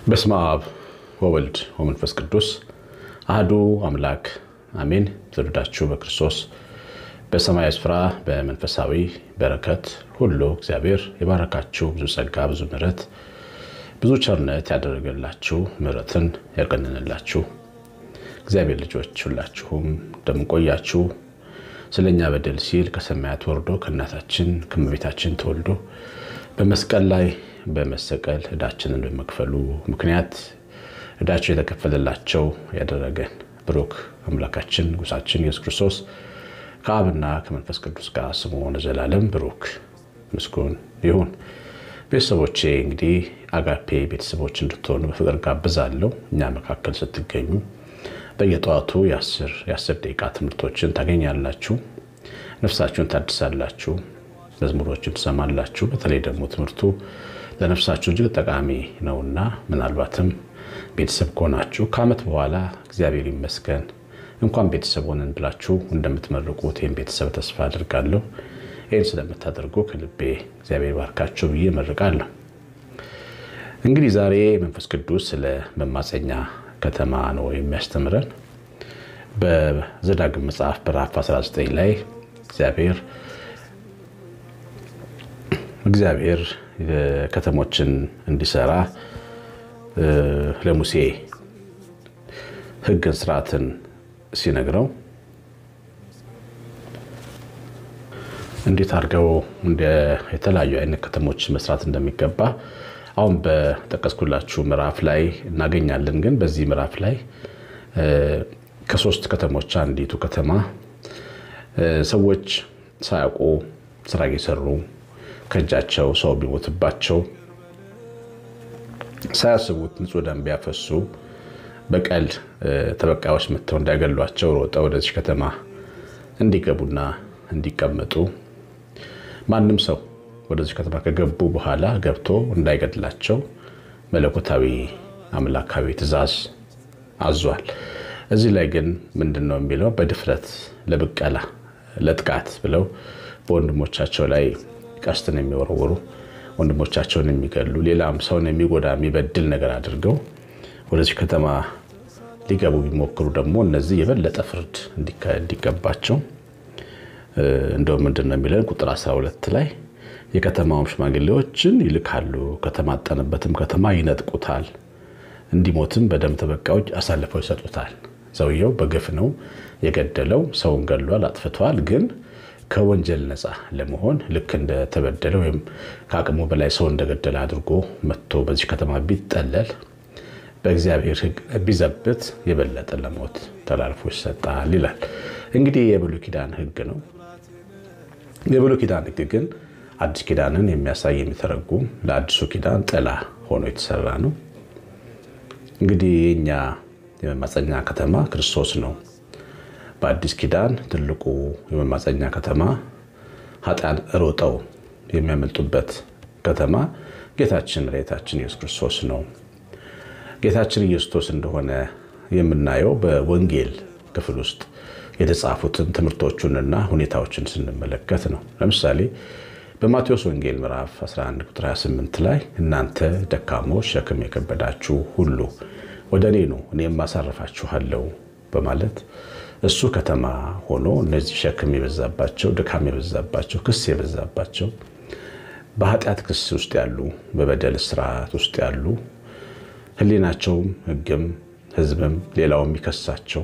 በስመ አብ ወወልድ ወመንፈስ ቅዱስ አህዱ አምላክ አሜን። ትውልዳችሁ በክርስቶስ በሰማያዊ ስፍራ በመንፈሳዊ በረከት ሁሉ እግዚአብሔር የባረካችሁ ብዙ ጸጋ፣ ብዙ ምሕረት፣ ብዙ ቸርነት ያደረገላችሁ ምሕረትን ያቀንንላችሁ እግዚአብሔር ልጆች ሁላችሁም እንደምንቆያችሁ ስለኛ በደል ሲል ከሰማያት ወርዶ ከእናታችን ከእመቤታችን ተወልዶ በመስቀል ላይ በመሰቀል ዕዳችንን በመክፈሉ ምክንያት ዕዳቸው የተከፈለላቸው ያደረገን ብሩክ አምላካችን ንጉሳችን ኢየሱስ ክርስቶስ ከአብና ከመንፈስ ቅዱስ ጋር ስሙ ለዘላለም ብሩክ ምስጉን ይሁን። ቤተሰቦቼ እንግዲህ አጋፔ ቤተሰቦች እንድትሆኑ በፍቅር ጋብዛለሁ። እኛ መካከል ስትገኙ በየጠዋቱ የአስር ደቂቃ ትምህርቶችን ታገኛላችሁ። ነፍሳችሁን ታድሳላችሁ። መዝሙሮችን ትሰማላችሁ። በተለይ ደግሞ ትምህርቱ ለነፍሳችሁ እጅግ ጠቃሚ ነውና ምናልባትም ቤተሰብ ከሆናችሁ ከዓመት በኋላ እግዚአብሔር ይመስገን እንኳን ቤተሰብ ሆነን ብላችሁ እንደምትመርቁት ይህም ቤተሰብ ተስፋ አድርጋለሁ። ይህን ስለምታደርጉ ከልቤ እግዚአብሔር ባርካችሁ ብዬ መርቃለሁ። እንግዲህ ዛሬ መንፈስ ቅዱስ ስለ መማፀኛ ከተማ ነው የሚያስተምረን። በዘዳግም መጽሐፍ ምዕራፍ 19 ላይ እግዚአብሔር እግዚአብሔር ከተሞችን እንዲሰራ ለሙሴ ሕግን ስርዓትን ሲነግረው እንዴት አድርገው የተለያዩ አይነት ከተሞች መስራት እንደሚገባ አሁን በጠቀስኩላችሁ ምዕራፍ ላይ እናገኛለን። ግን በዚህ ምዕራፍ ላይ ከሶስት ከተሞች አንዲቱ ከተማ ሰዎች ሳያውቁ ስራ እየሰሩ ከእጃቸው ሰው ቢሞትባቸው ሳያስቡት ንጹሕ ደም ቢያፈሱ በቀል ተበቃዮች መጥተው እንዳይገሏቸው ሮጠው ወደዚህ ከተማ እንዲገቡና እንዲቀመጡ ማንም ሰው ወደዚህ ከተማ ከገቡ በኋላ ገብቶ እንዳይገድላቸው መለኮታዊ አምላካዊ ትእዛዝ አዟል። እዚህ ላይ ግን ምንድን ነው የሚለው? በድፍረት ለብቀላ ለጥቃት ብለው በወንድሞቻቸው ላይ ቀስትን የሚወረውሩ ወንድሞቻቸውን የሚገሉ ሌላም ሰውን የሚጎዳ የሚበድል ነገር አድርገው ወደዚህ ከተማ ሊገቡ ቢሞክሩ ደግሞ እነዚህ የበለጠ ፍርድ እንዲገባቸው እንደውም ምንድን ነው የሚለን ቁጥር 12 ላይ የከተማውም ሽማግሌዎችን ይልካሉ፣ ከተማጠነበትም ከተማ ይነጥቁታል፣ እንዲሞትም በደም ተበቃዮች አሳልፈው ይሰጡታል። ሰውየው በግፍ ነው የገደለው፣ ሰውን ገሏል፣ አጥፍቷል። ግን ከወንጀል ነፃ ለመሆን ልክ እንደተበደለ ወይም ከአቅሙ በላይ ሰው እንደገደለ አድርጎ መጥቶ በዚህ ከተማ ቢጠለል በእግዚአብሔር ሕግ ቢዘብት የበለጠ ለሞት ተላልፎ ይሰጣል ይላል። እንግዲህ የብሉይ ኪዳን ሕግ ነው። የብሉይ ኪዳን ሕግ ግን አዲስ ኪዳንን የሚያሳይ የሚተረጉም ለአዲሱ ኪዳን ጥላ ሆኖ የተሰራ ነው። እንግዲህ የኛ የመማፀኛ ከተማ ክርስቶስ ነው። በአዲስ ኪዳን ትልቁ የመማፀኛ ከተማ ኃጢአን ሮጠው የሚያመልጡበት ከተማ ጌታችን መድኃኒታችን ኢየሱስ ክርስቶስ ነው። ጌታችን ኢየሱስ እንደሆነ የምናየው በወንጌል ክፍል ውስጥ የተጻፉትን ትምህርቶቹንና ሁኔታዎችን ስንመለከት ነው። ለምሳሌ በማቴዎስ ወንጌል ምዕራፍ 11 ቁጥር 28 ላይ እናንተ ደካሞች ሸክም የከበዳችሁ ሁሉ ወደ እኔ ኑ እኔም አሳርፋችኋለሁ በማለት እሱ ከተማ ሆኖ እነዚህ ሸክም የበዛባቸው ድካም የበዛባቸው ክስ የበዛባቸው በኃጢአት ክስ ውስጥ ያሉ በበደል ስርዓት ውስጥ ያሉ ሕሊናቸውም ሕግም ሕዝብም ሌላው የሚከሳቸው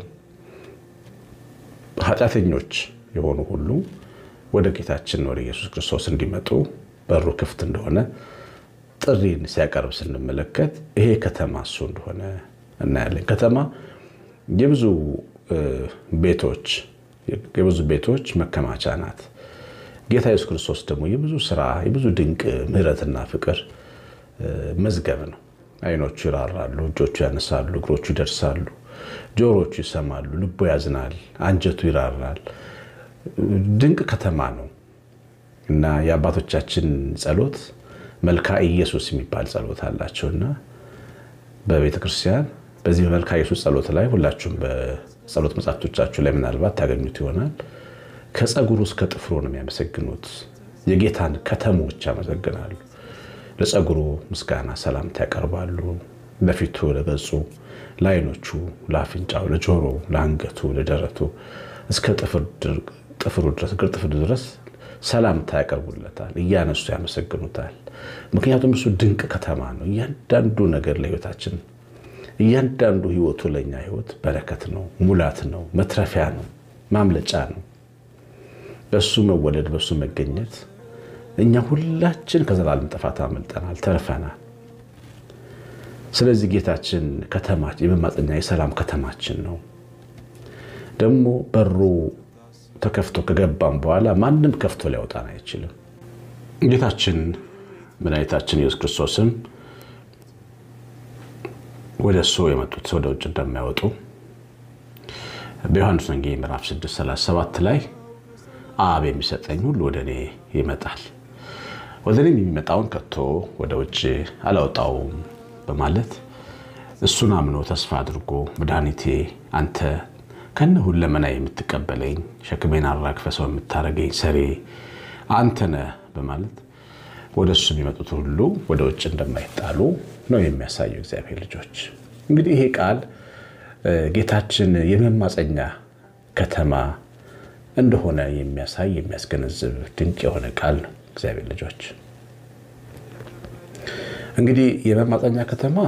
ኃጢአተኞች የሆኑ ሁሉ ወደ ጌታችን ወደ ኢየሱስ ክርስቶስ እንዲመጡ በሩ ክፍት እንደሆነ ጥሪን ሲያቀርብ ስንመለከት ይሄ ከተማ እሱ እንደሆነ እናያለን። ከተማ የብዙ ቤቶች የብዙ ቤቶች መከማቻ ናት። ጌታ ኢየሱስ ክርስቶስ ደግሞ የብዙ ስራ የብዙ ድንቅ ምሕረትና ፍቅር መዝገብ ነው። ዓይኖቹ ይራራሉ፣ እጆቹ ያነሳሉ፣ እግሮቹ ይደርሳሉ፣ ጆሮቹ ይሰማሉ፣ ልቡ ያዝናል፣ አንጀቱ ይራራል። ድንቅ ከተማ ነው እና የአባቶቻችን ጸሎት መልካ ኢየሱስ የሚባል ጸሎት አላቸው እና በቤተ ክርስቲያን በዚህ በመልካ ኢየሱስ ጸሎት ላይ ሁላችሁም በጸሎት መጽሐፍቶቻችሁ ላይ ምናልባት ታገኙት ይሆናል። ከፀጉሩ እስከ ጥፍሩ ነው የሚያመሰግኑት። የጌታን ከተሞች ያመሰግናሉ። ለፀጉሩ ምስጋና ሰላምታ ያቀርባሉ። ለፊቱ፣ ለገጹ፣ ለዓይኖቹ፣ ለአፍንጫው፣ ለጆሮ፣ ለአንገቱ፣ ለደረቱ እስከ ጥፍሩ ድረስ እግር ጥፍሩ ድረስ ሰላምታ ያቀርቡለታል፣ እያነሱ ያመሰግኑታል። ምክንያቱም እሱ ድንቅ ከተማ ነው። እያንዳንዱ ነገር ለህይወታችን እያንዳንዱ ህይወቱ ለእኛ ህይወት በረከት ነው፣ ሙላት ነው፣ መትረፊያ ነው፣ ማምለጫ ነው። በእሱ መወለድ በእሱ መገኘት እኛ ሁላችን ከዘላለም ጥፋት አመልጠናል፣ ተርፈናል። ስለዚህ ጌታችን ከተማችን የመማፀኛ የሰላም ከተማችን ነው። ደግሞ በሩ ተከፍቶ ከገባም በኋላ ማንም ከፍቶ ሊያወጣን አይችልም። ጌታችን መድኃኒታችን ኢየሱስ ክርስቶስም ወደ እሱ የመጡት ወደ ውጭ እንደማይወጡ በዮሐንስ ወንጌል ምዕራፍ 637 ላይ አብ የሚሰጠኝ ሁሉ ወደ እኔ ይመጣል፣ ወደ እኔም የሚመጣውን ከቶ ወደ ውጭ አላወጣውም በማለት እሱን አምኖ ተስፋ አድርጎ መድኃኒቴ አንተ ከነ ሁለመና የምትቀበለኝ ሸክሜን አራግፈ ሰው የምታደርገኝ ሰሬ አንተ ነህ በማለት ወደ እሱ የሚመጡት ሁሉ ወደ ውጭ እንደማይጣሉ ነው የሚያሳየው። እግዚአብሔር ልጆች እንግዲህ ይሄ ቃል ጌታችን የመማፀኛ ከተማ እንደሆነ የሚያሳይ የሚያስገነዝብ ድንቅ የሆነ ቃል ነው። እግዚአብሔር ልጆች እንግዲህ የመማፀኛ ከተማ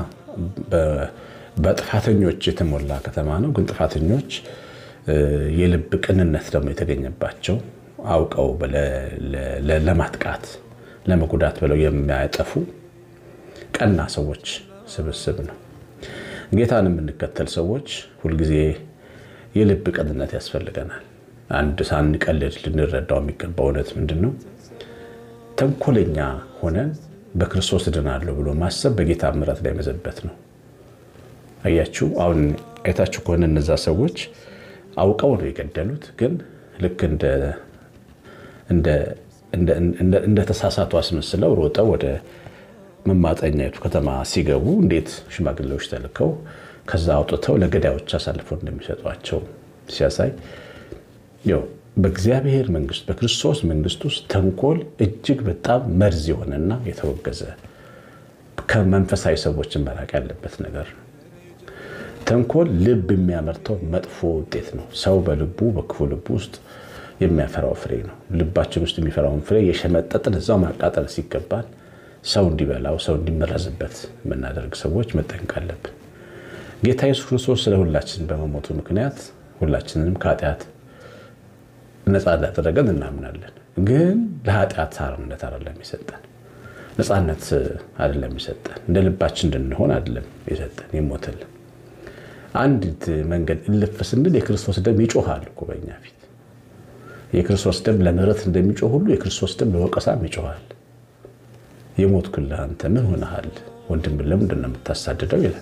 በጥፋተኞች የተሞላ ከተማ ነው። ግን ጥፋተኞች የልብ ቅንነት ደግሞ የተገኘባቸው አውቀው ለማጥቃት ለመጉዳት ብለው የሚያጠፉ ቀና ሰዎች ስብስብ ነው። ጌታን የምንከተል ሰዎች ሁልጊዜ የልብ ቅንነት ያስፈልገናል። አንድ ሳንቀልድ ልንረዳው የሚገባ እውነት ምንድን ነው? ተንኮለኛ ሆነን በክርስቶስ እድናለሁ ብሎ ማሰብ በጌታ ምሕረት ላይ መዘበት ነው። አያችሁ፣ አሁን አይታችሁ ከሆነ እነዛ ሰዎች አውቀው ነው የገደሉት። ግን ልክ እንደ ተሳሳቱ አስመስለው ሮጠው ወደ መማፀኛይቱ ከተማ ሲገቡ እንዴት ሽማግሌዎች ተልከው ከዛ አውጥተው ለገዳዮች አሳልፈው እንደሚሰጧቸው ሲያሳይ በእግዚአብሔር መንግስት በክርስቶስ መንግስት ውስጥ ተንኮል እጅግ በጣም መርዝ የሆነና የተወገዘ ከመንፈሳዊ ሰዎችን መራቅ ያለበት ነገር ነው። ተንኮል ልብ የሚያመርተው መጥፎ ውጤት ነው። ሰው በልቡ በክፉ ልቡ ውስጥ የሚያፈራው ፍሬ ነው። ልባችን ውስጥ የሚፈራውን ፍሬ የሸመጠጥን እዛው ማቃጠል ሲገባል ሰው እንዲበላው ሰው እንዲመረዝበት የምናደርግ ሰዎች መጠንቀቅ አለብን። ጌታ ኢየሱስ ክርስቶስ ስለ ሁላችን በመሞቱ ምክንያት ሁላችንንም ከኃጢአት ነፃ እንዳደረገን እናምናለን። ግን ለኃጢአት አርነት አይደለም የሰጠን፣ ነፃነት አይደለም የሰጠን፣ እንደ ልባችን እንድንሆን አይደለም የሰጠን የሞተልን አንዲት መንገድ እልፍ ስንል የክርስቶስ ደም ይጮሃል እኮ በእኛ ፊት። የክርስቶስ ደም ለምህረት እንደሚጮህ ሁሉ የክርስቶስ ደም ለወቀሳም ይጮሃል። የሞትኩልህ አንተ ምን ሆነሃል? ወንድምን ለምንድን ነው የምታሳድደው? ይላል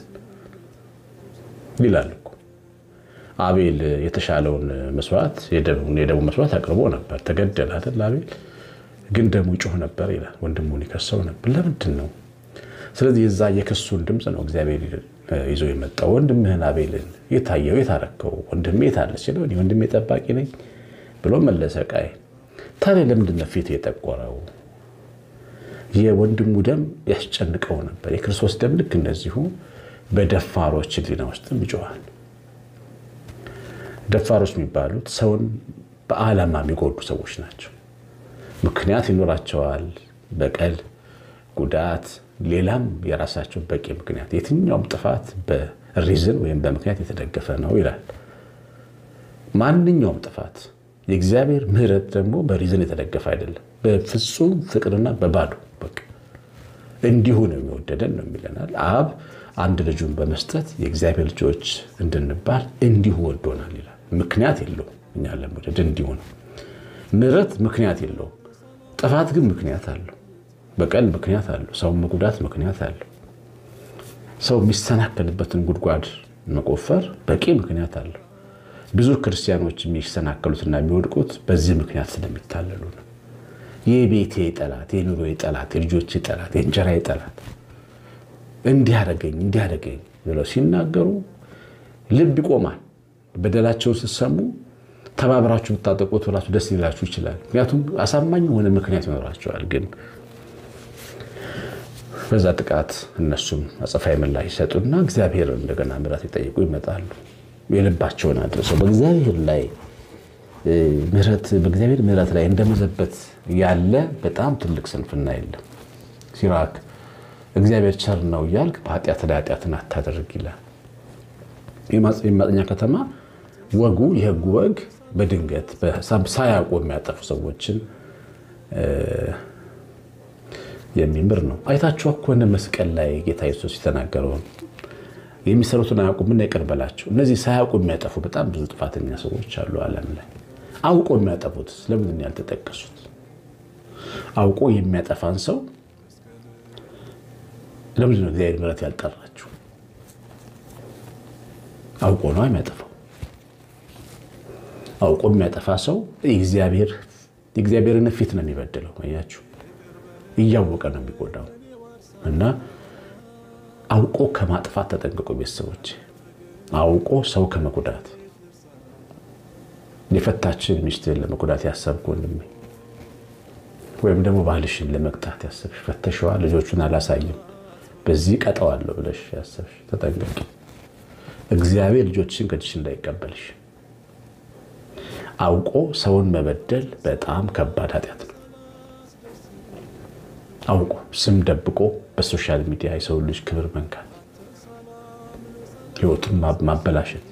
ይላል እኮ አቤል የተሻለውን መስዋዕት የደቡብ መስዋዕት አቅርቦ ነበር። ተገደለ አይደል? አቤል ግን ደሙ ይጮህ ነበር ይላል። ወንድሙን ይከሰው ነበር። ለምንድን ነው? ስለዚህ የዛ የክሱን ድምፅ ነው እግዚአብሔር ይዞ የመጣው ወንድምህን አቤልን የታየው የታረከው ወንድሜ የታለ ሲለው ወንድሜ ጠባቂ ነኝ ብሎ መለሰ ቃይ ታዲያ ለምንድን ነው ፊቱ የጠቆረው የወንድሙ ደም ያስጨንቀው ነበር የክርስቶስ ደም ልክ እንደዚሁ በደፋሮች ሕሊና ውስጥም ይጮሃል ደፋሮች የሚባሉት ሰውን በዓላማ የሚጎዱ ሰዎች ናቸው ምክንያት ይኖራቸዋል በቀል ጉዳት ሌላም የራሳቸው በቂ ምክንያት የትኛውም ጥፋት በሪዝን ወይም በምክንያት የተደገፈ ነው ይላል። ማንኛውም ጥፋት የእግዚአብሔር ምሕረት ደግሞ በሪዝን የተደገፈ አይደለም። በፍጹም ፍቅርና በባዶ በቃ እንዲሁ ነው የሚወደደን ነው የሚለናል። አብ አንድ ልጁን በመስጠት የእግዚአብሔር ልጆች እንድንባል እንዲሁ ወዶናል ይላል። ምክንያት የለውም እኛን ለመውደድ እንዲሁ ነው። ምሕረት ምክንያት የለውም። ጥፋት ግን ምክንያት አለው። በቀል ምክንያት አለው። ሰው መጉዳት ምክንያት አለው። ሰው የሚሰናከልበትን ጉድጓድ መቆፈር በቂ ምክንያት አለው። ብዙ ክርስቲያኖች የሚሰናከሉትና የሚወድቁት በዚህ ምክንያት ስለሚታለሉ ነው። የቤቴ ጠላት፣ የኑሮ ጠላት፣ የልጆች ጠላት፣ የእንጀራ ጠላት እንዲያደርገኝ እንዲያደርገኝ ብለው ሲናገሩ ልብ ይቆማል። በደላቸውን ስትሰሙ ተባብራችሁ ብታጠቁት ብላችሁ ደስ ሊላችሁ ይችላል። ምክንያቱም አሳማኝ የሆነ ምክንያት ይኖራቸዋል ግን በዛ ጥቃት እነሱም አጸፋዊ ምላሽ ይሰጡና እግዚአብሔር እንደገና ምሕረት ይጠይቁ ይመጣሉ። የልባቸውን አድርሰው በእግዚአብሔር ላይ ምሕረት በእግዚአብሔር ምሕረት ላይ እንደመዘበት ያለ በጣም ትልቅ ስንፍና የለም። ሲራክ እግዚአብሔር ቸር ነው እያልክ በኃጢአት ላይ ኃጢአትን አታደርግ ይላል። የማጥኛ ከተማ ወጉ የህጉ ወግ በድንገት ሳያውቁ የሚያጠፉ ሰዎችን የሚምር ነው። አይታችሁ ከሆነ መስቀል ላይ ጌታ ኢየሱስ የተናገረውን የሚሰሩትን አያውቁምና ይቅር በላቸው። እነዚህ ሳያውቁ የሚያጠፉ በጣም ብዙ ጥፋተኛ ሰዎች አሉ ዓለም ላይ። አውቆ የሚያጠፉት ስለምንድን ያልተጠቀሱት? አውቆ የሚያጠፋን ሰው ለምንድን ነው እግዚአብሔር ምሕረት ያልጠራችሁ? አውቆ ነው የሚያጠፋው። አውቆ የሚያጠፋ ሰው የእግዚአብሔርን ፊት ነው የሚበድለው። አያችሁ፣ እያወቀ ነው የሚጎዳው። እና አውቆ ከማጥፋት ተጠንቅቆ ቤተሰቦች፣ አውቆ ሰው ከመጉዳት የፈታችን ሚስትህን ለመጉዳት ያሰብክ ወንድሜ፣ ወይም ደግሞ ባልሽን ለመቅጣት ያሰብሽ ፈተሸዋ ልጆቹን አላሳይም በዚህ ቀጠዋለሁ ብለሽ ያሰብሽ ተጠንቀቂ። እግዚአብሔር ልጆችሽን ከእጅሽ እንዳይቀበልሽ። አውቆ ሰውን መበደል በጣም ከባድ ኃጢአት ነው። አውቆ ስም ደብቆ በሶሻል ሚዲያ የሰው ልጅ ክብር መንካት፣ ሕይወቱን ማበላሸት፣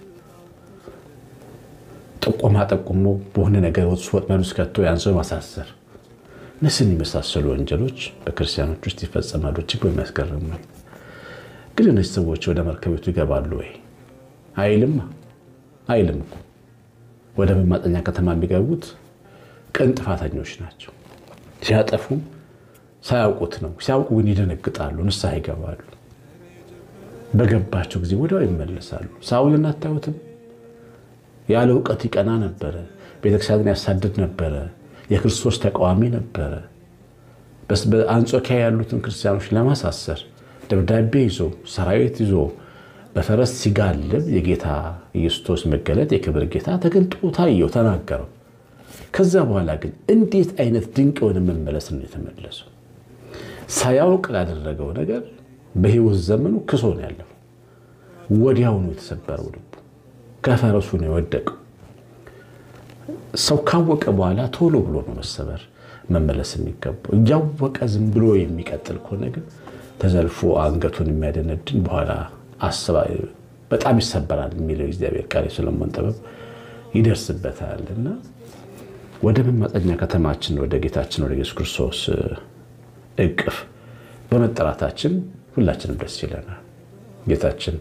ጥቆማ ጠቁሞ በሆነ ነገር ወጥመድ ውስጥ ከቶ ያን ሰው ማሳሰር፣ እነዚህን የመሳሰሉ ወንጀሎች በክርስቲያኖች ውስጥ ይፈጸማሉ። እጅግ በሚያስገርም ነው። ግን እነዚህ ሰዎች ወደ መርከቤቱ ይገባሉ ወይ? አይልም አይልም እኮ ወደ መማፀኛ ከተማ የሚገቡት ቅን ጥፋተኞች ናቸው። ሲያጠፉም ሳያውቁት ነው። ሲያውቁ ግን ይደነግጣሉ፣ ንስሐ ይገባሉ። በገባቸው ጊዜ ወዲያው ይመለሳሉ። ሳውልን አታዩትም? ያለ እውቀት ይቀና ነበረ። ቤተክርስቲያንን ያሳድድ ነበረ። የክርስቶስ ተቃዋሚ ነበረ። በአንጾኪያ ያሉትን ክርስቲያኖች ለማሳሰር ደብዳቤ ይዞ ሰራዊት ይዞ በፈረስ ሲጋልብ የጌታ ኢየሱስ መገለጥ የክብር ጌታ ተገልጦ ታየው፣ ተናገረው። ከዛ በኋላ ግን እንዴት አይነት ድንቅ የሆነ መመለስ ነው የተመለሰው። ሳያውቅ ላደረገው ነገር በሕይወት ዘመኑ ክሶ ነው ያለፈው። ወዲያውኑ የተሰበረው ልቡ ከፈረሱ ነው የወደቀው። ሰው ካወቀ በኋላ ቶሎ ብሎ ነው መሰበር መመለስ የሚገባው። እያወቀ ዝም ብሎ የሚቀጥል ከሆነ ግን ተዘልፎ አንገቱን የሚያደነድን በኋላ አስባ በጣም ይሰበራል የሚለው እግዚአብሔር ቃል የሰሎሞን ጥበብ ይደርስበታል። እና ወደ መማፀኛ ከተማችን ወደ ጌታችን ወደ ኢየሱስ ክርስቶስ እቅፍ በመጠራታችን ሁላችንም ደስ ይለናል። ጌታችን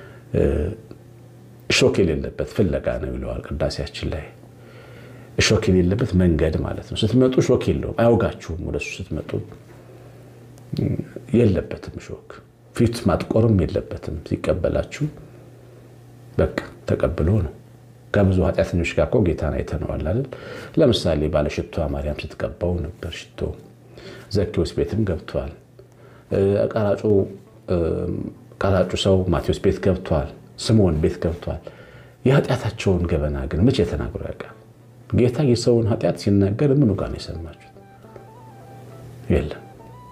እሾክ የሌለበት ፍለጋ ነው ይለዋል ቅዳሴያችን ላይ። እሾክ የሌለበት መንገድ ማለት ነው። ስትመጡ እሾክ የለውም፣ አያውጋችሁም። ወደሱ ስትመጡ የለበትም እሾክ ፊት ማጥቆርም የለበትም። ሲቀበላችሁ በቃ ተቀብሎ ነው። ከብዙ ኃጢአተኞች ጋር እኮ ጌታን አይተነዋል አይደል? ለምሳሌ ባለሽቷ ማርያም ስትቀባው ነበር ሽቶ። ዘኬዎስ ቤትም ገብቷል። ቀራጩ ሰው ማቴዎስ ቤት ገብቷል። ስምዖን ቤት ገብቷል። የኃጢአታቸውን ገበና ግን መቼ ተናግሮ ያውቃል? ጌታ የሰውን ኃጢአት ሲናገር ምኑ ጋር ነው የሰማችሁት? የለም።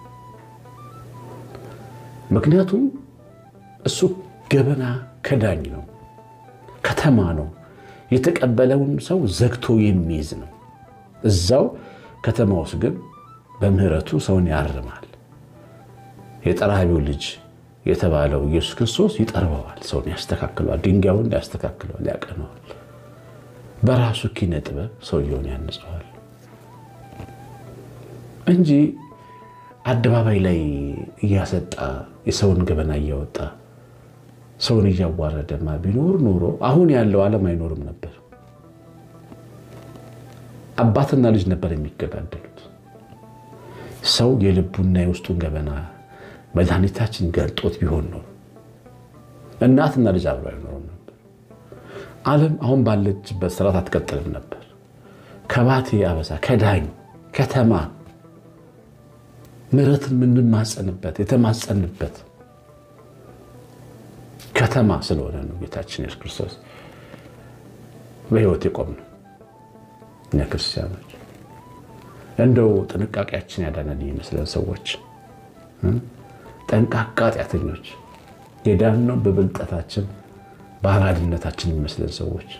ምክንያቱም እሱ ገበና ከዳኝ ነው፣ ከተማ ነው። የተቀበለውን ሰው ዘግቶ የሚይዝ ነው። እዛው ከተማ ውስጥ ግን በምሕረቱ ሰውን ያርማል። የጠራቢው ልጅ የተባለው ኢየሱስ ክርስቶስ ይጠርበዋል፣ ሰውን ያስተካክለዋል፣ ድንጋዩን ያስተካክለዋል፣ ያቀነዋል። በራሱ ኪነ ጥበብ ሰውየውን ያንጸዋል እንጂ አደባባይ ላይ እያሰጣ የሰውን ገበና እያወጣ ሰውን እያዋረደማ ቢኖር ኖሮ አሁን ያለው ዓለም አይኖርም ነበር። አባትና ልጅ ነበር የሚገዳደሉት። ሰው የልቡና የውስጡን ገበና መድኃኒታችን ገልጦት ቢሆን ነው እናትና ልጅ አብሮ አይኖርም ነበር። ዓለም አሁን ባለችበት ስርዓት አትቀጥልም ነበር። ከባቴ አበሳ ከዳኝ ከተማ ምሕረትን የምንማጸንበት የተማጸንበት ከተማ ስለሆነ ነው ጌታችን ኢየሱስ ክርስቶስ በሕይወት የቆም ነው። እኛ ክርስቲያኖች እንደው ጥንቃቄያችን ያዳነን ይመስለን ሰዎች ጠንቃቃ ኃጢአተኞች፣ የዳነው በብልጠታችን በአራድነታችን የሚመስለን ሰዎች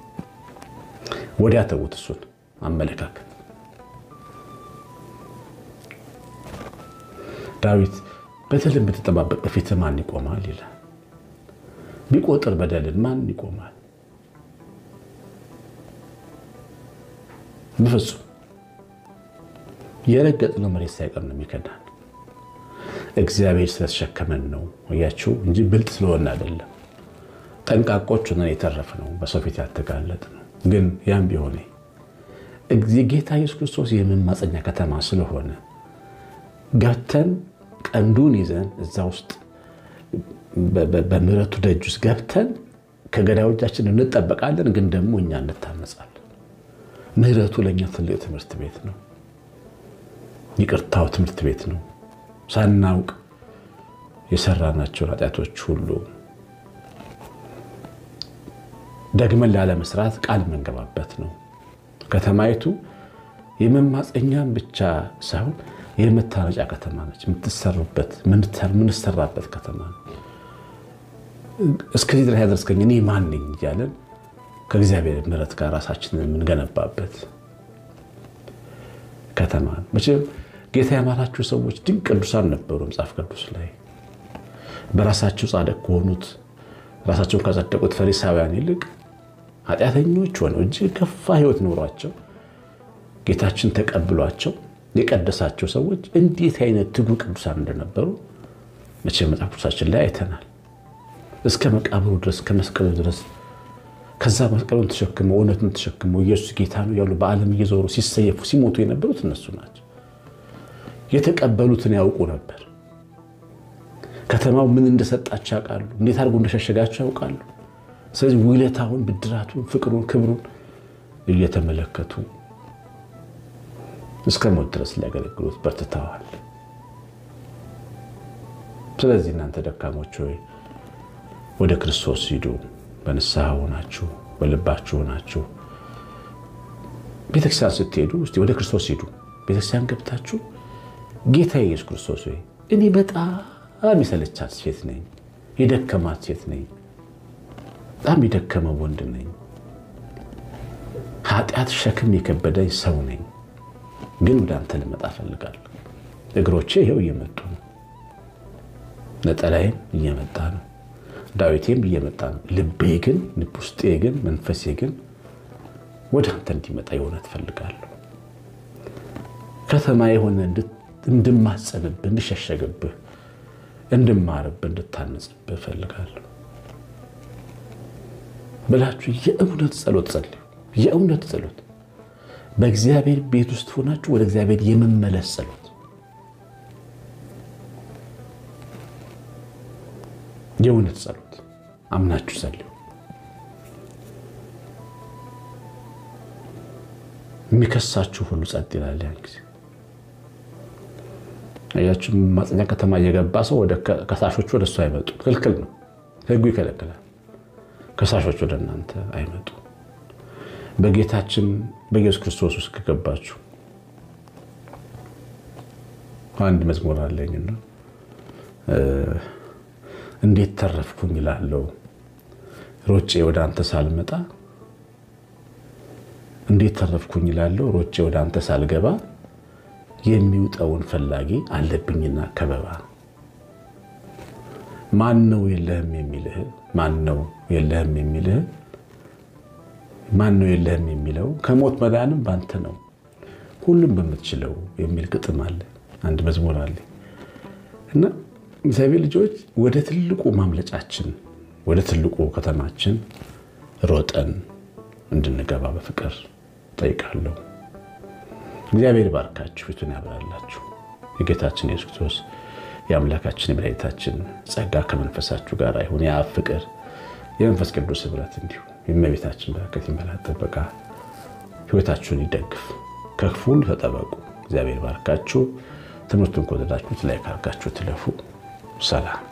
ወዲያ ተዉት። እሱን አመለካከት ዳዊት በደልን ብትጠባበቅ በፊት ማን ይቆማል ይላል። ቢቆጥር በደልን ማን ይቆማል? በፍጹም የረገጥነው መሬት ሳይቀር ነው የሚከዳን። እግዚአብሔር ስለተሸከመን ነው እያችሁ እንጂ ብልጥ ስለሆነ አይደለም። ጠንቃቆች ሆነን የተረፍነው በሰው ፊት ያልተጋለጥ ነው። ግን ያም ቢሆን ጌታ ኢየሱስ ክርስቶስ የመማፀኛ ከተማ ስለሆነ ገብተን ቀንዱን ይዘን እዛ ውስጥ በምሕረቱ ደጅ ውስጥ ገብተን ከገዳዮቻችን እንጠበቃለን። ግን ደግሞ እኛ እንታነጻለን። ምሕረቱ ለእኛ ትልቅ ትምህርት ቤት ነው። ይቅርታው ትምህርት ቤት ነው። ሳናውቅ የሰራናቸውን ኃጢአቶች ሁሉ ደግመን ላለመስራት ቃል የምንገባበት ነው። ከተማይቱ የመማፀኛም ብቻ ሳይሆን የመታረጫ ከተማ ነች። የምትሰሩበት የምንሰራበት ከተማ ነው። እስከዚህ ድረስ ያደረስከኝ እኔ ማን ነኝ እያለን ከእግዚአብሔር ምሕረት ጋር ራሳችንን የምንገነባበት ከተማ ነው። መቼም ጌታ ያማራችሁ ሰዎች ድንቅ ቅዱሳን ነበሩ። መጽሐፍ ቅዱስ ላይ በራሳቸው ጻድቅ ከሆኑት ራሳቸውን ካጸደቁት ፈሪሳውያን ይልቅ ኃጢአተኞች ሆነው እጅግ ከፋ ሕይወት ኖሯቸው ጌታችን ተቀብሏቸው የቀደሳቸው ሰዎች እንዴት አይነት ትጉ ቅዱሳን እንደነበሩ መቼ መጽሐፍ ቅዱሳችን ላይ አይተናል። እስከ መቃብሩ ድረስ ከመስቀሉ ድረስ ከዛ መስቀሉን ተሸክመው እውነቱን ተሸክመው ኢየሱስ ጌታ ነው ያሉ በዓለም እየዞሩ ሲሰየፉ ሲሞቱ የነበሩት እነሱ ናቸው። የተቀበሉትን ያውቁ ነበር። ከተማው ምን እንደሰጣቸው ያውቃሉ። እንዴት አድርጎ እንደሸሸጋቸው ያውቃሉ። ስለዚህ ውለታውን፣ ብድራቱን፣ ፍቅሩን፣ ክብሩን እየተመለከቱ እስከ ሞት ድረስ ሊያገለግሉት በርትተዋል። ስለዚህ እናንተ ደካሞች ሆይ ወደ ክርስቶስ ሂዱ። በንስሐ ሆናችሁ በልባችሁ ሆናችሁ ቤተክርስቲያን ስትሄዱ እስቲ ወደ ክርስቶስ ሂዱ። ቤተክርስቲያን ገብታችሁ ጌታ ኢየሱስ ክርስቶስ ሆይ እኔ በጣም የሰለቻት ሴት ነኝ፣ የደከማት ሴት ነኝ፣ በጣም የደከመ ወንድ ነኝ፣ ኃጢአት ሸክም የከበደኝ ሰው ነኝ ግን ወደ አንተ ልመጣ እፈልጋለሁ። እግሮቼ ይኸው እየመጡ ነው። ነጠላዬም እየመጣ ነው። ዳዊቴም እየመጣ ነው። ልቤ ግን ልብ ውስጤ ግን መንፈሴ ግን ወደ አንተ እንዲመጣ የሆነ ትፈልጋለሁ። ከተማ የሆነ እንድማጸንብህ፣ እንድሸሸግብህ፣ እንድማርብህ፣ እንድታነጽብህ እፈልጋለሁ ብላችሁ የእውነት ጸሎት ጸልዩ። የእውነት ጸሎት በእግዚአብሔር ቤት ውስጥ ሆናችሁ ወደ እግዚአብሔር የመመለስ ጸሎት የእውነት ጸሎት አምናችሁ ጸልዩ። የሚከሳችሁ ሁሉ ጸጥ ይላል። ያን ጊዜ አያችሁ፣ ማጽኛ ከተማ እየገባ ሰው ወደ ከሳሾቹ ወደ እሱ አይመጡ። ክልክል ነው፣ ሕጉ ይከለክላል። ከሳሾች ወደ እናንተ አይመጡ። በጌታችን በኢየሱስ ክርስቶስ ውስጥ ከገባችሁ አንድ መዝሙር አለኝና እንዴት ተረፍኩኝ እላለሁ ሮጬ ወደ አንተ ሳልመጣ፣ እንዴት ተረፍኩኝ እላለሁ ሮጬ ወደ አንተ ሳልገባ፣ የሚውጠውን ፈላጊ አለብኝና ከበባ። ማን ነው የለህም የሚልህ? ማን ነው የለህም የሚልህ? ማን ነው የለህም የሚለው? ከሞት መዳንም ባንተ ነው ሁሉም በምትችለው የሚል ግጥም አለ። አንድ መዝሙር አለ እና እግዚአብሔር ልጆች ወደ ትልቁ ማምለጫችን ወደ ትልቁ ከተማችን ሮጠን እንድንገባ በፍቅር ጠይቃለሁ። እግዚአብሔር ባርካችሁ፣ ፊቱን ያብራላችሁ። የጌታችን የሱስ ክርስቶስ የአምላካችን የመድኃኒታችን ጸጋ ከመንፈሳችሁ ጋር ይሁን። የአብ ፍቅር የመንፈስ ቅዱስ ኅብረት እንዲሁ የእመቤታችን በረከት ይመላት ጥበቃ ሕይወታችሁን ይደግፍ። ከክፉ ሁሉ ተጠበቁ። እግዚአብሔር ባርካችሁ። ትምህርቱን ከወደዳችሁት ላይ ካርጋችሁ ትለፉ። ሰላም